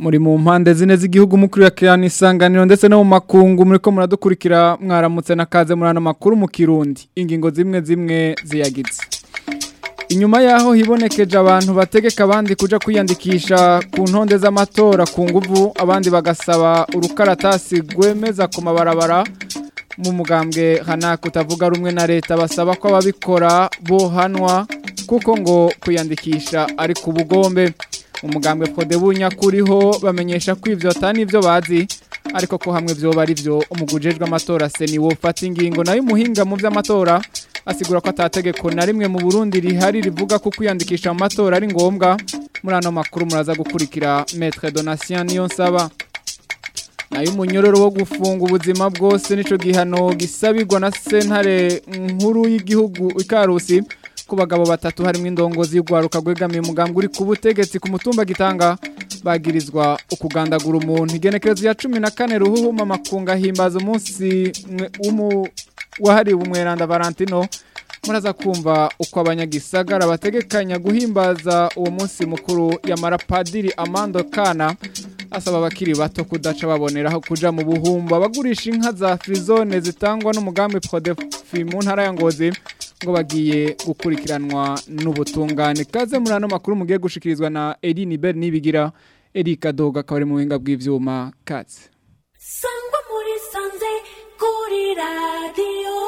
muri mu mpande zine z'igihugu mukurikirana isanganiro ndetse no mu makungu muriko muradukurikira mwaramutse nakaze murana makuru mu kirundi ingingo zimwe zimwe ziyagize inyuma yaho hibonekeje abantu bategeka abandi kuja kwiyandikisha ku ntonde z'amatora ku nguvu abandi bagasaba urukaratasi rwemeza ku mabarabara mu mugambwe hanaka utavuga rumwe na leta basaba ko ababikora bohanwa kuko ngo kwiyandikisha ari ku bugombe umugambwe Fodebunya kuriho bamenyesha ko ivyo atani ivyo bazi ariko ko hamwe vyo bari vyo umugujejwe amatora seni wo fata ingingo nayo muhinga mu vy'amatora asigura ko atategeko na rimwe mu Burundi rihari rivuga ko kwiyandikisha mu matora ari ngombwa muri ano makuru muraza gukurikira Maître Donatien Niyonsaba nayo umunyororo wo gufunga ubuzima bwose nico gihano gisabirwa na sentare nkuru y'igihugu ikarusi ku bagabo batatu harimo indongozi y'ugwaruka gwegamiye umugambwe uri ku butegetsi ku mutumba gitanga bagirizwa ukugandagura umuntu igenekerezo ya cumi na kane ruhuhuma makunga himbaza umunsi wahariwe umweranda valentino muraza kumva uko abanyagisagara bategekanya guhimbaza uwo munsi mukuru yamara padiri amando kana asaba abakiri bato kudaca baboneraho kuja mu buhumba abagurisha inka za frizone zitangwa n'umugambi prodefi mu ntara ya ngozi ngo bagiye gukurikiranwa n'ubutungane kaze muri ano makuru mugiye gushikirizwa na Eline Ber nibigira Erika Doga akaba ari mu buhinga bw'ivyuma katse sangwa muri sanze kuri radio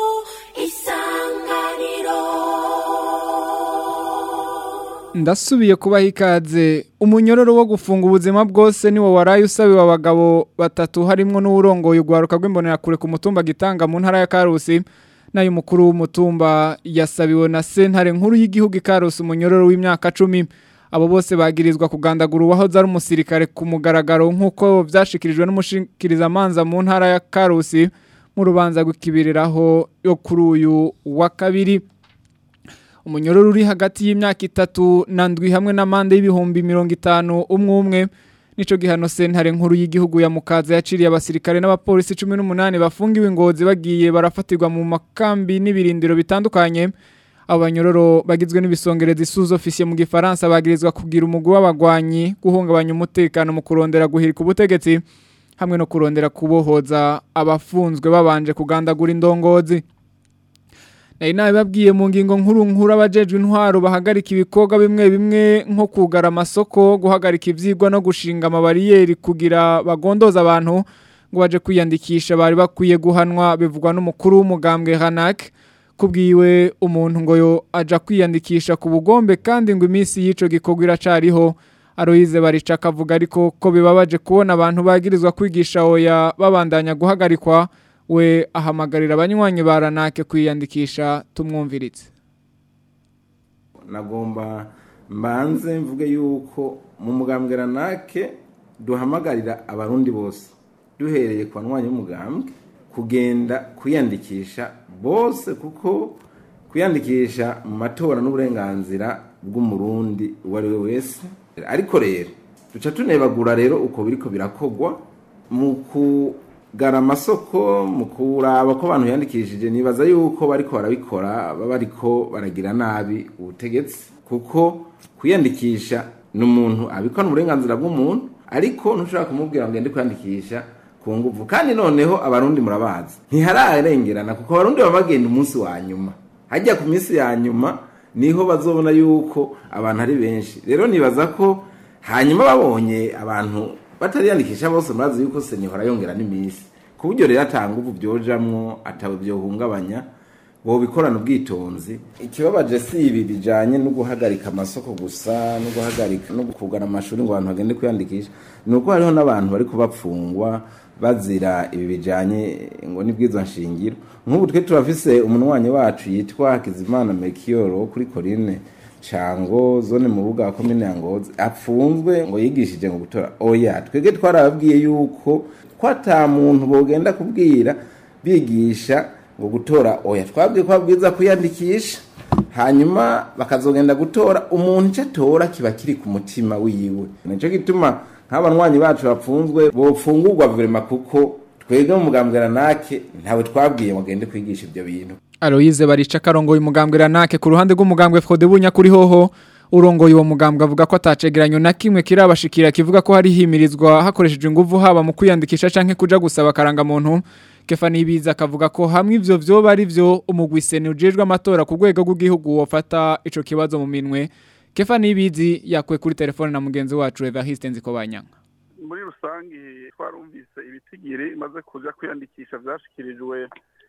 isanganiro ndasubiye kubaha ikaze umunyororo wo gufunga ubuzima bwose niwo waraye usabiwe abagabo batatu harimwo n'uwurongoye ugwaruka rw'imbonerakure ku mutumba gitanga mu ntara ya Karusi nayo umukuru w'umutumba yasabiwe na sentare nkuru y'igihugu ikarusi umunyororo w'imyaka cumi abo bose bagirizwa kugandagura uwahoze ari umusirikare ku mugaragaro nk'uko byashikirijwe n'umushikirizamanza mu ntara ya karusi mu rubanza rw'ikibiriraho yo kuri uyu wa kabiri umunyororo uri hagati y'imyaka itatu na ndwi hamwe n'amande y'ibihumbi mirongo itanu umwe umwe nico gihano sentare nkuru y'igihugu ya mukaza yaciriye abasirikare n'abapolisi 18 bafungiwe ingozi bagiye barafatirwa mu makambi n'ibirindiro bitandukanye abanyororo bagizwe n'ibisongereza isuzo officier mu gifaransa bagirizwa kugira umugwi w'abagwanyi guhungabanya umutekano mu kurondera guhirika ubutegetsi hamwe no kurondera kubohoza abafunzwe babanje kugandagura indongozi Nari nawe babwiye mu ngingo nkuru nkuru abajejwe intwaro bahagarika ibikorwa bimwe bimwe nko kugara amasoko guhagarika ivyigwa no gushinga amabariyeri kugira bagondoza abantu ngo baje kwiyandikisha bari bakwiye guhanwa bivugwa n'umukuru w'umugambwe Hanak kubwiwe umuntu ngo yo aja kwiyandikisha ku bugombe kandi ngo iminsi y'ico gikorwa iracariho Aloise barica akavuga ariko ko bibabaje kubona abantu bagirizwa kwigisha oya babandanya guhagarikwa we ahamagarira abanywanyi baranake kwiyandikisha tumwumviritse nagomba mbanze mvuge yuko mu mugambwe ranake duhamagarira abarundi bose duhereye ku banywanyi b'umugambwe kugenda kwiyandikisha bose kuko kwiyandikisha mu matora n'uburenganzira bw'umurundi uwo ari we wese ariko rero duca tunebagura rero uko biriko birakogwa mu kugara amasoko mu kuraba ko abantu yandikishije nibaza yuko bariko barabikora baba bariko baragira nabi ubutegetsi kuko kwiyandikisha ni umuntu abikora uburenganzira bw'umuntu ariko ntushobora kumubwira ngo ngende kwiyandikisha ku nguvu kandi noneho abarundi murabazi ntihararengerana kuko abarundi baba bagenda umunsi wa nyuma hajya ku minsi ya nyuma niho bazobona yuko abantu ari benshi rero nibaza ko hanyuma babonye abantu batariyandikisha bose murazi yuko senihora yongera n'iminsi ku buryo rero atanga ubu byojamwo ataba byohungabanya bo bikorana ubwitonzi ikibabaje si ibi bijanye no guhagarika amasoko gusa no guhagarika no kugana amashuri ngo abantu bagende kwiyandikisha ni uko hariho n'abantu bari kubapfungwa bazira ibi bijanye ngo nibwizo nshingiro nk'ubu twe turafise umunwanyi wacu yitwa Hakizimana Mekiyoro kuri Corine Chango zone mu buga wa komine ya Ngozi apfunzwe ngo yigishije ngo gutora oya twege twarababwiye yuko ko ata muntu bogenda kubwira bigisha ngo gutora oya twabwiye ko babwiza kwiyandikisha hanyuma bakazogenda gutora umuntu icyo atora kiba kiri ku mutima wiwe nicyo gituma nk'abanywanyi bacu bapfunzwe bofungurwa verema kuko twebwe mu mugambwe ranake ntawe twabwiye ngo agende kwigisha ibyo bintu Aloise barica karongo umugambwe ranake ku ruhande rw'umugambwe Frode bunya kuri hoho urongoye uwo mugambwe avuga ko atacegeranyo na kimwe kirabashikira kivuga ko hari himirizwa hakoreshejwe ingufu haba mu kwiyandikisha canke kuja gusaba karanga muntu Kefani Ibiza akavuga ko hamwe ivyo vyoba ari vyo umugwiseni ujejwe amatora ku rwego rw'igihugu wofata ico kibazo mu minwe Kefani Ibizi yakwe kuri telefone na mugenzi wacu Evariste Nzikobanyanga muri rusange twarumvise ibitigiri imaze kuja kwiyandikisha vyashikirijwe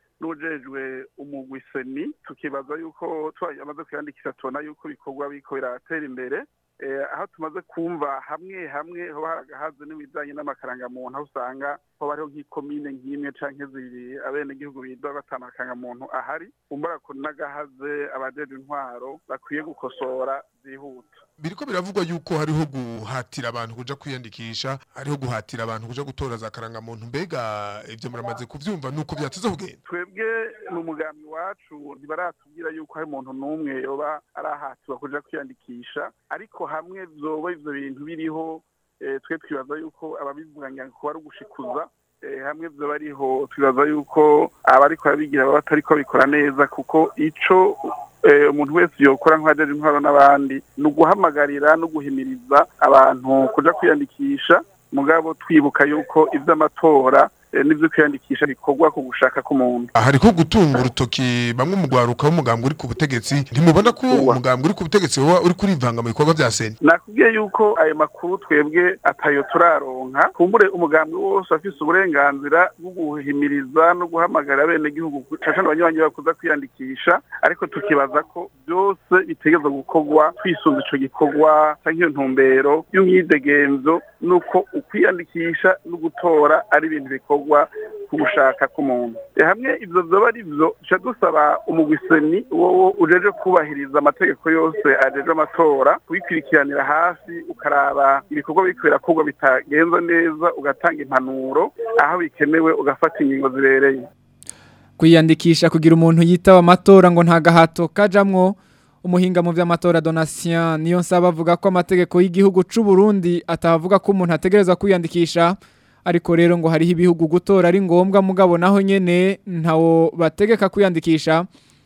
n'ujejwe umugwiseni tukibaza yuko twamaze kwiyandikisha tubona yuko ibikorwa biriko biratera imbere aho tumaze kumva hamwe hamwe ho haragahaze n'ibijanye n'amakarangamuntu aho usanga ho bariho nk'ikomine nk'imwe canke zibiri abenegihugu bidoga batanu akarangamuntu ahari umbara ko n'agahaze abajejwe intwaro bakwiye gukosora zihuta biriko biravugwa yuko hariho guhatira abantu kuja kwiyandikisha hariho guhatira abantu kuja gutora za karangamuntu mbega ivyo muramaze kuvyumva nuko vyateze kugenda twebwe mu mugambi wacu ntibaratubwira yuko hari umuntu n'umwe yoba arahatirwa kuja kwiyandikisha ariko hamwe vyoba ivyo bintu biriho twe twibaza yuko ababivuganya kuba ari ugushikuza hamwe vyoba ariho twibaza yuko abariko babigira baba batariko babikora neza kuko ico umuntu wese yokora nk'abajeje intwaro n'abandi ni uguhamagarira no guhimiriza abantu kuja kwiyandikisha mugabo twibuka yuko ivy'amatora n'ivyo kwiyandikisha bikorwa ku gushaka k'umuntu hariko gutunga urutoki bamwe mu gwaruka w'umugambi uri ku butegetsi ntimubona ko umugambi uri ku butegetsi woba uri kurivanga mu bikorwa vya seni nakubwiye yuko ayo makuru twebwe atayo turaronka kumbure umugambi wose afise uburenganzira bwo guhimiriza no guhamagara abenegihugu cane abanywanyi bakuza kwiyandikisha ariko tukibaza ko byose bitegerezwa gukorwa twisunze ico gikorwa canke iyo ntumbero y'umwidegenzo nuko ukwiyandikisha no gutora ari ibintu bikorwa bikorwa ku gushaka k'umuntu hamwe ivyo vyoba ari vyo duca dusaba umugwiseni wowo ujeje kubahiriza amategeko yose ajeje amatora kubikurikiranira hafi ukaraba ibikorwa biriko birakorwa bitagenza neza ugatanga impanuro aho bikenewe ugafata ingingo zibereye kwiyandikisha kugira umuntu yitaba amatora ngo nta gahato kajamwo umuhinga mu vy'amatora Donatien niyo nsaba avuga ko amategeko y'igihugu c'u Burundi atavuga ko umuntu ategerezwa kwiyandikisha ariko rero ngo hariho ibihugu gutora ari ngombwa mugabo naho nyene ntawo bategeka kwiyandikisha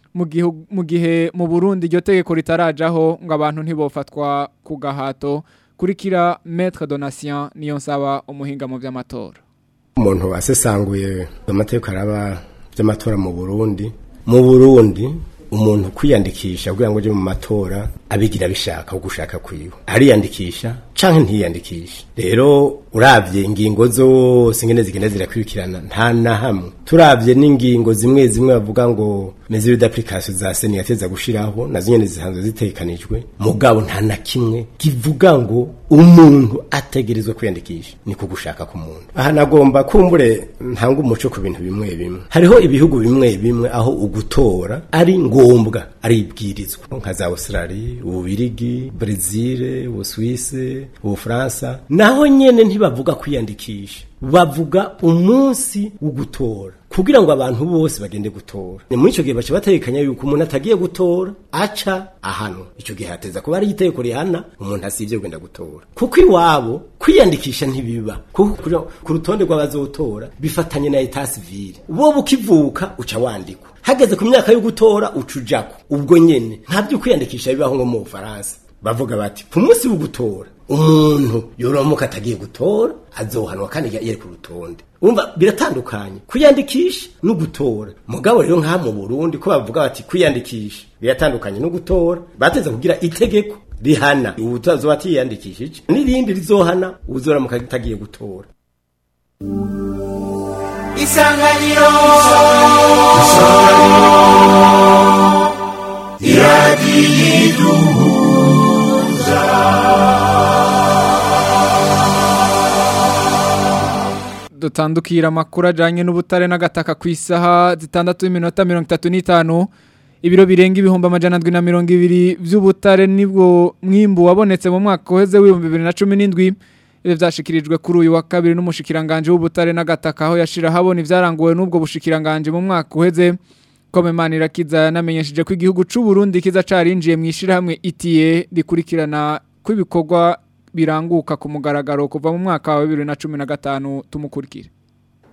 mu gihe mu Burundi iryo tegeko ritarajaho ngo abantu ntibofatwa ku gahato kurikira Maître Donatien niyo nsaba umuhinga mu vy'amatora umuntu wasesanguye amategeko araba vy'amatora mu Burundi mu Burundi umuntu kwiyandikisha kugira ngo uje mu matora abigira bishaka gushaka kwiwe ariyandikisha canke ntiyandikisha rero uravye ingingo zose ngene zigenda zirakwirikirana nta na hamwe turavye n'ingingo zimwe zimwe bavuga ngo mesure d'application za seni yateza gushiraho nazo nyene zisanzwe zitekanijwe mugabo nta na kimwe kivuga ngo umuntu ategerezwa kwiyandikisha ni kugushaka ku muntu aha nagomba kumbure ntanga umuco ku bintu bimwe bimwe hariho ibihugu bimwe bimwe aho ugutora ari ngombwa ari ibwirizwa nka za Australia ububirigi Brazil ubuswise ubufaransa naho nyene ntibavuga kwiyandikisha bavuga umunsi wo gutora kugira ngo abantu bose bagende gutora ni muri ico gihe baca bategekanya yuko umuntu atagiye gutora aca ahano ico gihe hateza kuba ari itegeko rihana umuntu asivye kugenda gutora kuko iwabo kwiyandikisha ntibiba kuko ku rutonde rw'abazotora bifatanye na etat civile wowe ukivuka uca wandikwa hageze ku myaka yo gutora uca ujako ubwo nyene nta byo kwiyandikisha bibaho nko mu Bufaransa bavuga bati ku munsi wo gutora umuntu yoromuka atagiye gutora azohanwa kandi yari ku rutonde umva biratandukanye kwiyandikisha no gutora mugabo rero nka mu Burundi ko bavuga bati kwiyandikisha biratandukanye no gutora bateza kugira itegeko rihana ubutazo batiyandikishije n'irindi rizohana uzoramuka atagiye gutora isanganiro dutandukira amakuru ajyanye n'ubutare n'agataka ku isaha zitandatu n'iminota mirongo itatu n'itanu ibiro birenga ibihumbi amajana ndwi na mirongo ibiri by'ubutare nibwo mwimbu wabonetse mu mwaka uheze w'ibihumbi bibiri na cumi n'indwi ibi byashikirijwe kuri uyu wa kabiri n'umushikiranganje w'ubutare n'agataka aho yashira habona ibyaranguwe n'ubwo bushikiranganje mu mwaka uheze komemana irakiza yanamenyesheje ko igihugu cy'u Burundi kiza carinjiye mu ishirahamwe itiye rikurikirana kw'ibikorwa biranguka ku mugaragaro kuva mu mwaka wa 2015 tumukurikire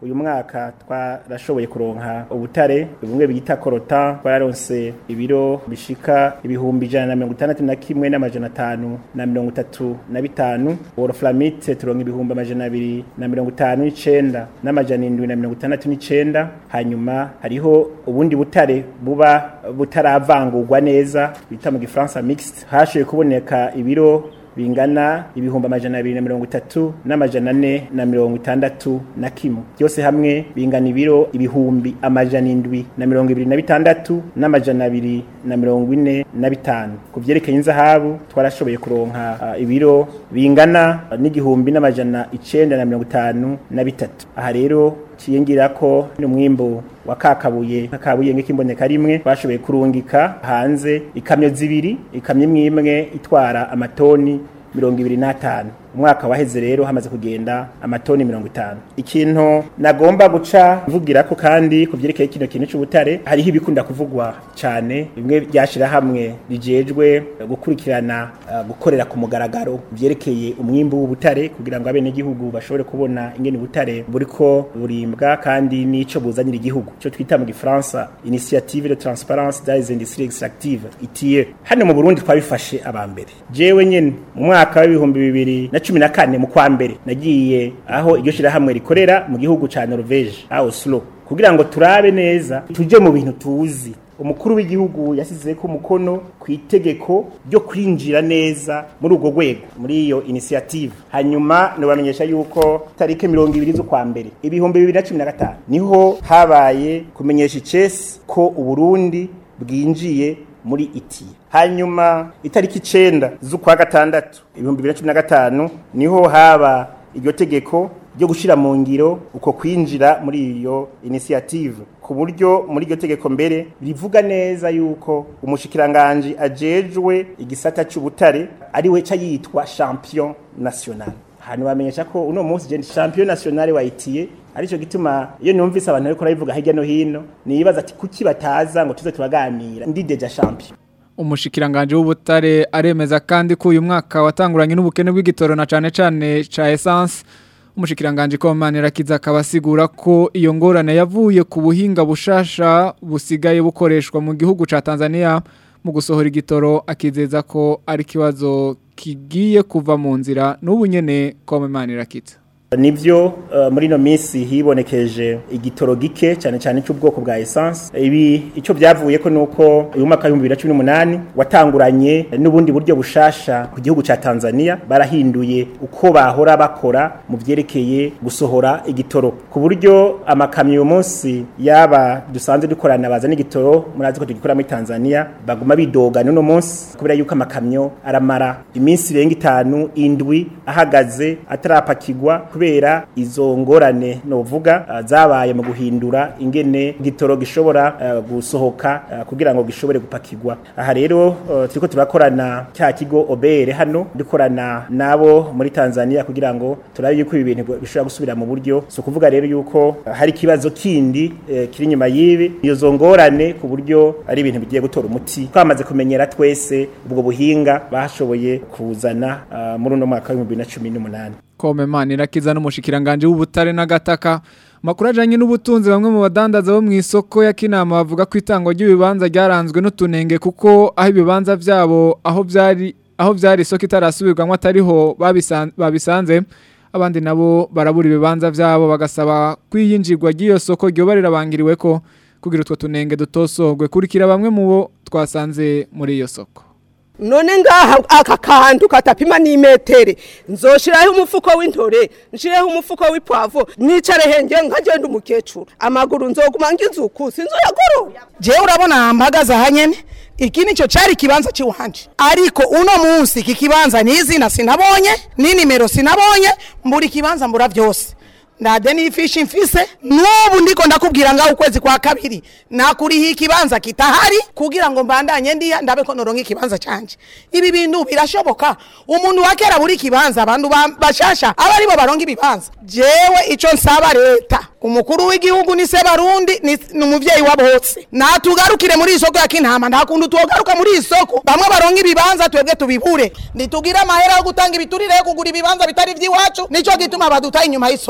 uyu mwaka twarashoboye kuronka ubutare bumwe bita korota twararonse ibiro bishika ibihumbi ijana na mirongo itandatu na kimwe n'amajana atanu na mirongo itatu na bitanu woloframite turonka ibihumbi amajana abiri na mirongo itanu n'icenda n'amajana indwi na mirongo itandatu n'icenda hanyuma hariho ubundi butare buba butaravangurwa neza bita mu gifaransa mixed hashoboye kuboneka ibiro bingana ibihumbi amajana abiri na mirongo itatu n'amajana ane na mirongo itandatu na kimwe byose hamwe bingana ibiro ibihumbi amajana indwi na mirongo ibiri na bitandatu n'amajana abiri na mirongo ine na bitanu ku vyerekeye inzahabu twarashoboye kuronka uh, ibiro bingana n'igihumbi n'amajana icenda na mirongo itanu na bitatu aha rero ciyingira ko n'umwimbo wa kakabuye kakabuye ng'ikimboneka rimwe bashoboye kurungika hanze ikamyo zibiri ikamyo imwe imwe itwara amatoni mirongo ibiri n'atanu umwaka waheze rero hamaze kugenda amatoni mirongo itanu ikintu nagomba guca mvugira ko kandi ku byerekeye kino kintu cy'ubutare hariho ibikunda kuvugwa cyane bimwe byashira hamwe bijejwe gukurikirana uh, gukorera ku mugaragaro byerekeye umwimbu w'ubutare kugira ngo abenegihugu bashobore kubona ingene ubutare buriko burimbwa kandi n'ico buzanira igihugu cyo twita mu gifaransa initiative de transparence des industries extractives ITIE hano mu Burundi twabifashe abambere jewe nyene mu mwaka w'ibihumbi bibiri na cumi na kane mu kwa mbere nagiye aho iryo shirahamwe rikorera mu gihugu ca Norvege aho Oslo kugira ngo turabe neza tuje mu bintu tuzi umukuru w'igihugu yasize ko umukono ku itegeko ryo kwinjira neza muri urwo rwego muri iyo initiative hanyuma nubamenyesha yuko tariki mirongo ibiri z'ukwa mbere ibihumbi bibiri na cumi na gatanu niho habaye kumenyesha icesi ko uburundi bwinjiye muri iti hanyuma itariki icenda z'ukwa gatandatu ibihumbi bibiri na cumi na gatanu niho haba iryo tegeko ryo gushira mu ngiro uko kwinjira muri iyo initiative ku buryo muri iryo tegeko mbere rivuga neza yuko umushikiranganje ajejwe igisata cy'ubutare ari we ca yitwa champion national hano bamenyesha ko uno munsi je champion national wa ITIE arico gituma iyo numvise abantu ariko rabivuga hirya no hino nibaza ati kuki bataza ngo tuze turaganira ndi deja champion umushikiranganje w'ubutare aremeza kandi ko uyu mwaka watanguranye n'ubukene bw'igitoro na cane cane ca essence umushikiranganje ko manera kiza akabasigura ko iyo ngorane yavuye ku buhinga bushasha busigaye bukoreshwa mu gihugu ca Tanzania mu gusohora igitoro akizeza ko ari kibazo kigiye kuva mu nzira n'ubu nyene ko manera kiza nivyo uh, muri no minsi hibonekeje igitoro gike cyane cyane cy'ubwoko bwa essence ibi ico byavuye ko nuko uyu mwaka wa 2018 watanguranye n'ubundi buryo bushasha ku gihugu ca Tanzania barahinduye uko bahora bakora mu vyerekeye gusohora igitoro ku buryo amakamyo uyu munsi yaba dusanzwe dukorana bazana igitoro murazi ko tugikora muri Tanzania baguma bidoga n'uno munsi kubera yuko amakamyo aramara iminsi irenga itanu indwi ahagaze atarapakigwa kubera izo ngorane novuga uh, zabaye mu guhindura ingene gitoro gishobora uh, gusohoka uh, kugira ngo gishobore gupakirwa aha rero uh, turiko turakorana cya kigo obere hano dukorana nabo muri Tanzania kugira ngo turabe yuko ibi bintu bishobora gusubira mu buryo so kuvuga rero yuko uh, hari kibazo kindi uh, kiri nyuma yibi iyo zongorane ku buryo ari ibintu bigiye gutora umuti twamaze kumenyera twese ubwo buhinga bashoboye kuzana uh, muri uno mwaka wa 2018 kome manira kiza n'umushikiranganje w'ubutare n'agataka makuru ajanye n'ubutunzi bamwe mu badandaza bo mu isoko ya Kinama bavuga ko itango ry'ibibanza ryaranzwe n'utunenge kuko aho ibibanza vyabo aho vyari aho vyari isoko itarasubirwamwo atariho babisanze abandi nabo barabura ibibanza vyabo bagasaba kwiyinjirwa ry'iyo soko ryoba rirabangiriwe ko kugira utwo tunenge dutosogwe kurikira bamwe mu bo twasanze muri iyo soko none ngaha aka kantu katapima n'imetere nzoshiraho umufuko w'intore nshireho umufuko w'ipwavo nicare henge nkagenda umukecuru amaguru nzoguma ngizuku sinzoyagorora jewe urabona mpagaze aha nyene iki nico cari ikibanza ciwanje ariko uno munsi iki kibanza n'izina sinabonye n'inimero sinabonye mbura ikibanza mbura vyose ndade n'ifishi mfise n'ubu ndiko ndakubwira ngaho ukwezi kwa kabiri nakuriho ikibanza kitahari kugira ngo mbandanye ndiya ndabe ko noronka ikibanza canje ibi bintu birashoboka umuntu wa kera buri kibanza abantu bashasha aba aribo baronka ibibanza jewe ico nsaba leta umukuru w'igihugu ni se barundi ni umuvyeyi wa bose natugarukire muri isoko ya kintama nta kuntu tugaruka muri isoko bamwe baronka ibibanza twebwe tubibure nitugire amahera yo gutanga ibiturire yo kugura ibibanza bitari vy'iwacu nico gituma badutaye inyuma y'isoko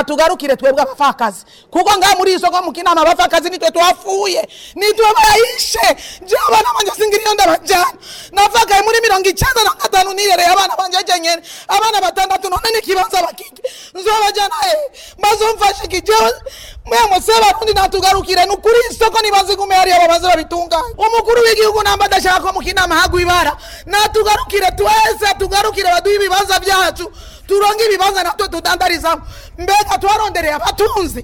natugarukire twebwe abapfakazi kuko ngaha muri iyi soko mu kinama abapfakazi nitwe tuhafuye nitwe bayishe jewe abana banje singira iyo ndabajyana navagaye muri mirongo icyenda na gatanu nirereye abana banje jenyene abana batandatu none n'ikibanza bakike nzobajyana he bazomfashe iki jewe mwemwe se barundi natugarukire ni ukuri isoko nibazigume hariya babaze babitunganye umukuru w'igihugu namba adashaka ko mu kinama hagwa ibara natugarukire twese atugarukire baduhe ibibanza byacu turonge ibibanza natwe tudandarizamo mbega twarondereye abatunzi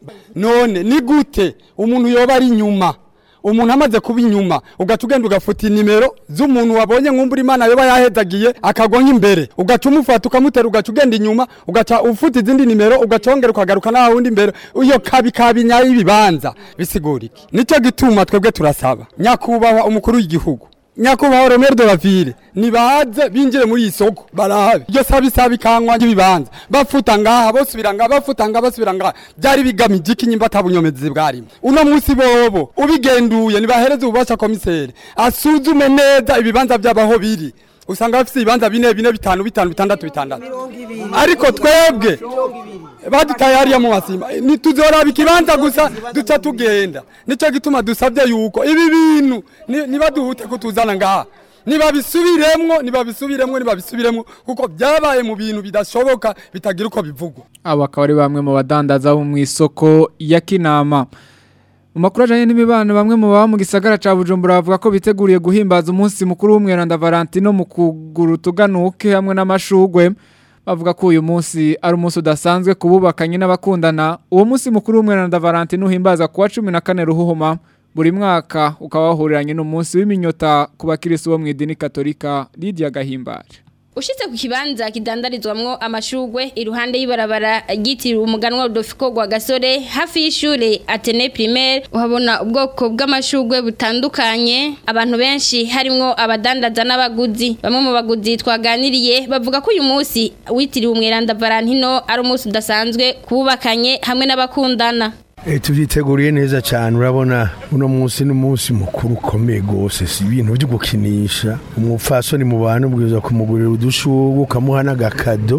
none ni gute umuntu yoba ari inyuma umuntu amaze kuba inyuma ugaca ugenda ugafuta inimero z'umuntu wabonye nk'umbura imana yoba yahedagiye akagwa nk'imbere ugaca umufata ukamutera ugaca ugenda inyuma ugaca ufuta izindi nimero ugaca wongera ukagaruka naho wundi imbere iyo kabi kabi nyayo y'ibibanza bisigura iki nicyo gituma twebwe turasaba nyakubahwa umukuru w'igihugu nyakubahwa Romero de la Ville nibaze binjire muri iyi soko barabe iryo sabi sabi kankwa ry'ibibanza bafuta ngaha bosubira ngaha bafuta ngaha basubira ngaha byari bigamije iki nyimba atabunyomezi bwarimo uno munsi bobo ubigenduye nibahereze ububasha komiseri asuzume neza ibibanza by'abaho biri usanga bafite ibibanza bine bine bitanu bitanu bitandatu bitandatu ariko twebwe badutaye hariya mu masimba ntituzoraba ikibanza gusa duca tugenda nicyo gituma dusabye yuko ibi bintu ni- nibaduhute kutuzana ngaha nibabisubiremwo nibabisubiremwo nibabisubiremwo kuko byabaye mu bintu bidashoboka bitagira uko bivugwa abo akaba ari bamwe mu badandaza bo mu isoko ya kinama mu makuru ajyanye n'imibano bamwe mu baba mu gisagara cya bujumbura bavuga ko biteguriye guhimbaza umunsi mukuru w'umweranda valentino mu kugura utuganuke hamwe n'amashugwe bavuga ko uyu munsi ari umunsi udasanzwe ku bubakanye n'abakundana uwo munsi mukuru w'umweranda valentino uhimbaza kuwa cumi na kane ruhuhuma buri mwaka ukaba wahuriranye n'umunsi w'iminyota ku bakirisi bo mu idini katolika Lydia Gahimbare Ushitse ku kibanza kidandarizwamwo amashugwe iruhande y'ibarabara ryitiriwe umuganwa Rudolfiko gwa Gasore hafi y'ishure Atene Primaire uhabona ubwoko bw'amashugwe butandukanye abantu benshi harimwo abadandaza n'abaguzi bamwe mu baguzi twaganiriye bavuga ko uyu munsi witiriwe umweranda Valentino ari umunsi udasanzwe kubakanye hamwe n'abakundana Eh, tuvyiteguriye neza cyane urabona uno munsi n'umunsi mukuru ukomeye gose si ibintu byo gukinisha umupfasoni mu bantu ubwiza kumugurira udushurwe ukamuha n'agakado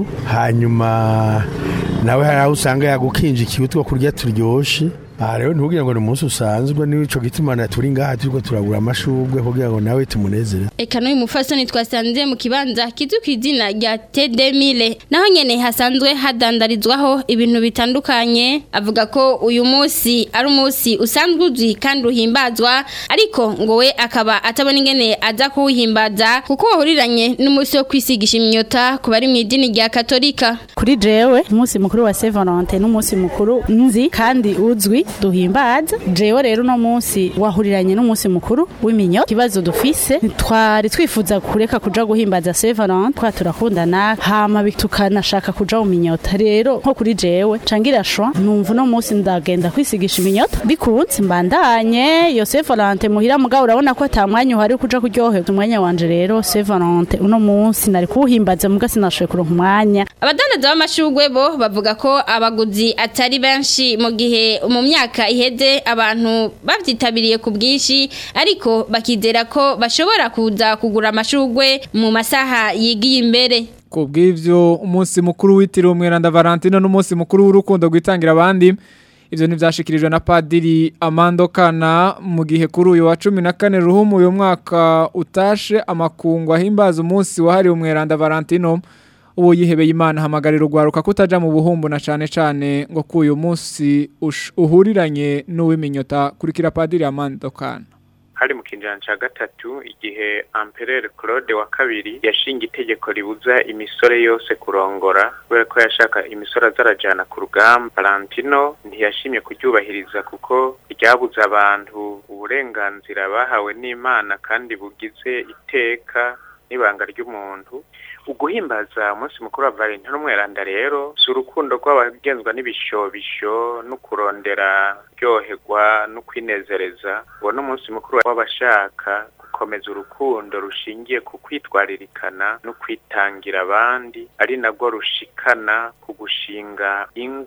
hanyuma nawe hari aho usanga yagukinjikiye utwo kurya turyoshe aha rero ntubwire ngo ni umunsi usanzwe nico gituma na turi ngaha turiko turagura amashurwe kugira ngo nawe tumunezere Eka n'uyu mufasoni twasanze mu kibanza kizwi ku izina rya Tedemile naho nyene hasanzwe hadandarizwaho ibintu bitandukanye avuga ko uyu munsi ari umunsi usanzwe uzwi kandi uhimbazwa ariko ngo we akaba atabona ingene aza kuwuhimbaza kuko wahuriranye n'umunsi wo kwisigisha imyota ku bari mu idini rya katolika kuri jewe umunsi mukuru wa Saint Valentin n'umunsi mukuru nzi kandi uzwi duhimbaza jewe rero uno munsi wahuriranye n'umunsi mukuru w'iminyo kibazo dufise twari twifuza kureka kuja guhimbaza Saint Valentin twa turakundana hama bi- tukanashaka kuja mu minyota rero nko kuri jewe cangira shwa numva uno munsi ndagenda kwisigisha iminyota bikunze mbandanye iyo Saint Valentin muhira mugabo urabona ko ata mwanya uhari wo kuja kuryoherwa umwanya wanje rero Saint Valentin uno munsi nari kuwuhimbaza muga sinashoboye kuronka umwanya Abadandaza b'amashugwe bo bavuga ko abaguzi atari benshi mu gihe mu myaka iheze abantu babyitabiriye ku bwinshi ariko bakizera ko bashobora kuza kugura amashugwe mu masaha yigiye imbere. Ku bw'ivyo umunsi mukuru witiriwe umweranda Valentino n'umunsi mukuru w'urukundo gwitangira abandi ivyo ntivyashikirijwe na padiri Amando Kana mu gihe kuri uyu wa 14 ruhumu uyu mwaka utashe amakungu ahimbaza umunsi wahariwe umweranda Valentino uwo yihebeye Imana hamagarira urwaruka kutaja mu buhumbu na cane cane ngo ku uyu munsi ush- uhuriranye n'uwiminyota kurikira padiri Amando Kana hari mu kinjana ca gatatu igihe Empereur Claude wa kabiri yashinga itegeko ribuza imisore yose kurongora kubera ko yashaka imisore azarajana ku rugamba Valentino ntiyashimye kuryubahiriza kuko ryabuza abantu uburenganzira bahawe n'Imana kandi bugize iteka n'ibanga ry'umuntu uguhimbaza umunsi mukuru wa Valentino n'umweranda rero si urukundo rw'abagenzwa n'ibishobisho no kurondera ryoherwa no kwinezereza uwo ni umunsi mukuru w'abashaka gukomeza urukundo rushingiye ku kwitwaririkana no kwitangira abandi ari nabwo rushikana ku gushinga ingo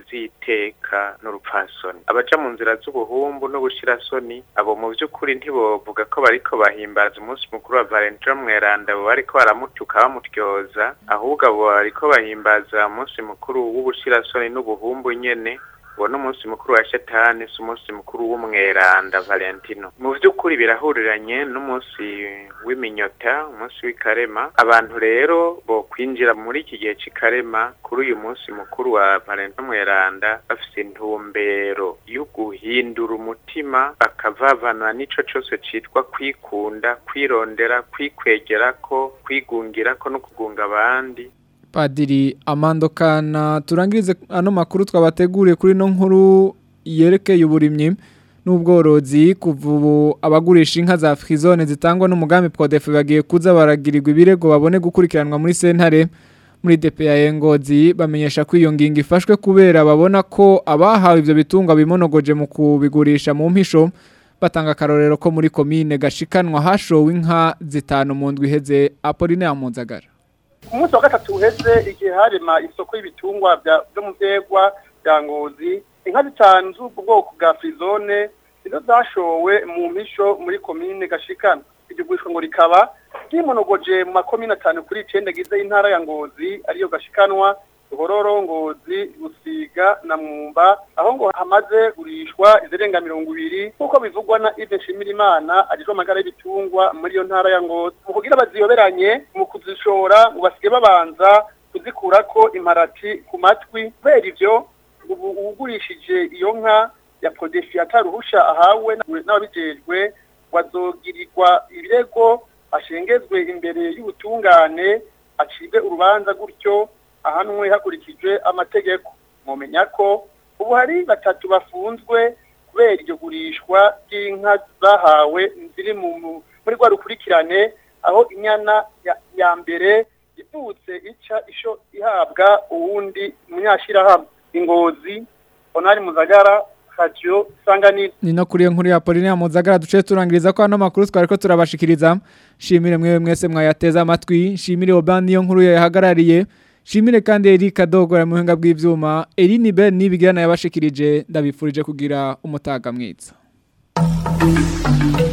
z'iteka n'urupfasoni abaja mu nzira z'ubuhumbu n'ubushirasoni abo mu by'ukuri ntibovuga ko bariko bahimbaza umunsi mukuru wa Valentine mweranda bo bariko baramutuka bamutyoza ahubwo abo bariko bahimbaza umunsi mukuru w'ubushirasoni n'ubuhumbu nyene uwo ni umunsi mukuru wa shetani si umunsi mukuru w'umweranda valentino mu by'ukuri birahuriranye n'umunsi w'iminyota umunsi w'ikarema abantu rero bo kwinjira muri iki gihe cy'ikarema kuri uyu munsi mukuru wa valentino mweranda bafite intumbero yo guhindura umutima bakavavana n'ico cyose citwa kwikunda kwirondera kwikwegera ko kwigungira ko no kugunga abandi Padiri Amando Kana turangirize ano makuru twabateguriye kuri no nkuru yerekeye uburimyi n'ubworozi kuva ubu abagurisha inka za frizone zitangwa n'umugambi Prodef bagiye kuza baragirirwa ibirego babone gukurikiranwa muri sentare muri DPA Ngozi bamenyesha ko iyo ngingo ifashwe kubera babona ko abahawe ivyo bitungwa bimonogoje mu kubigurisha mu mpisho batanga karorero ko muri komine gashikanwa hashowe inka zitanu mu ndwi iheze Apollinaire Munzagara umunsi wa gatatu uheze igihe harema isoko y'ibitungwa byo mu byegwa bya ngozi inka zitanu z'ubwo bwoko bwa frizone nizo zashowe mu mpisho muri komine gashikana iryo gurishwa ngo rikaba ryimonogoje mu makomine atanu kuri icenda agize y'intara ya ngozi ariyo gashikanwa ruhororo ngozi rusiga na mwumba aho ngo hamaze gurishwa izirenga mirongo ibiri nk'uko bivugwa na Yves Nshimirimana ajejwe amagara y'ibitungwa muri iyo ntara ya ngozi mu kugira baziyoberanye mu kuzishora ngo basige babanza kuzikurako imparati ku matwi kubera ivyo ubu uwugurishije iyo nka ya Prodefi ataruhusha ahawe n'ababijejwe wazogirirwa ibirego ashengezwe imbere y'ubutungane acibwe urubanza gutyo ahanwe hakurikijwe amategeko mumenya ko ubu hari batatu bafunzwe kubera iryo gurishwa ry'inka bahawe ziri muri rwa rukurikirane aho inyana ya mbere ivutse ica isho ihabwa uwundi munyashirahamwe ingozi onari muzagara radio sanganiro ni no kuri iyo nkuru ya Pauline Muzagara duce turangiriza ko ano makuru twari ko turabashikiriza shimire mwewe mwese mwayateza amatwi shimire Obani iyo nkuru yahagarariye shimire kandi Erika Dogora mu buhinga bw'ivyuma Eline Ben nibigirana yabashikirije ndabifurije kugira umutaga mwiza